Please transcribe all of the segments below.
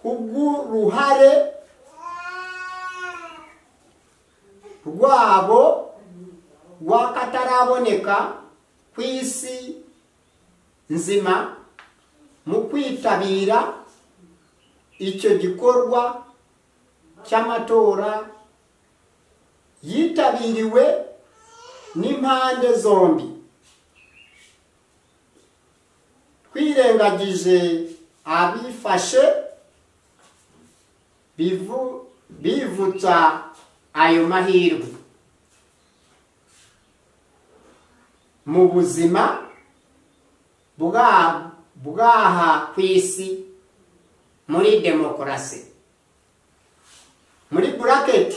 kubw'uruhare rwabo rw'akataraboneka ku isi nzima mu kwitabira icyo gikorwa cy'amatora yitabiriwe n'impande zombi twirengagije abifashe bivu- bivutsa ayo mahirwe mu buzima bwa- bw'aha ku isi muri demokarasi muri buraketi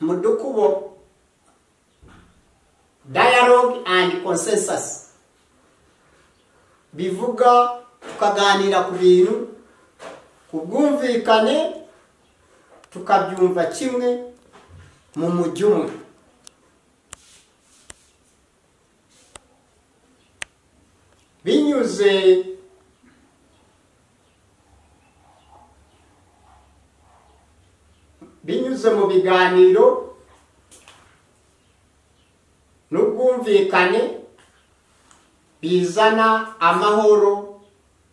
mu dukubo dialogue and consensus bivuga tukaganira ku bintu ku bwumvikane tukabyumva kimwe mu mujyi umwe binyuze binyuze mu biganiro n'ubwumvikane bizana amahoro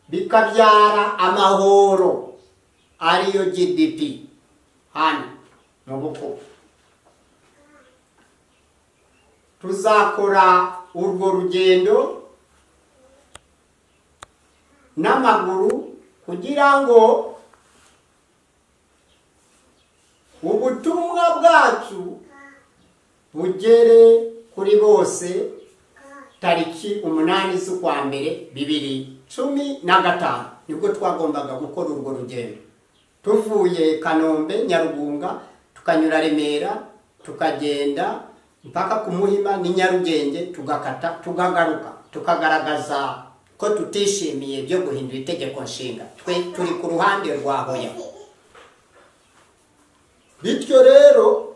bikabyara amahoro ariyo gdp hano mu bukungu tuzakora urwo rugendo n'amaguru kugira ngo ubutumwa bwacu bugere kuri bose tariki umunani z'ukwa mbere bibiri cumi na gatanu nibwo twagombaga gukora urwo rugendo tuvuye kanombe nyarugunga tukanyura remera tukagenda mpaka ku muhima ni nyarugenge tugakata tukagaruka tukagaragaza ko tutishimiye byo guhindura itegeko nshinga twe turi ku ruhande rwa hoya bityo rero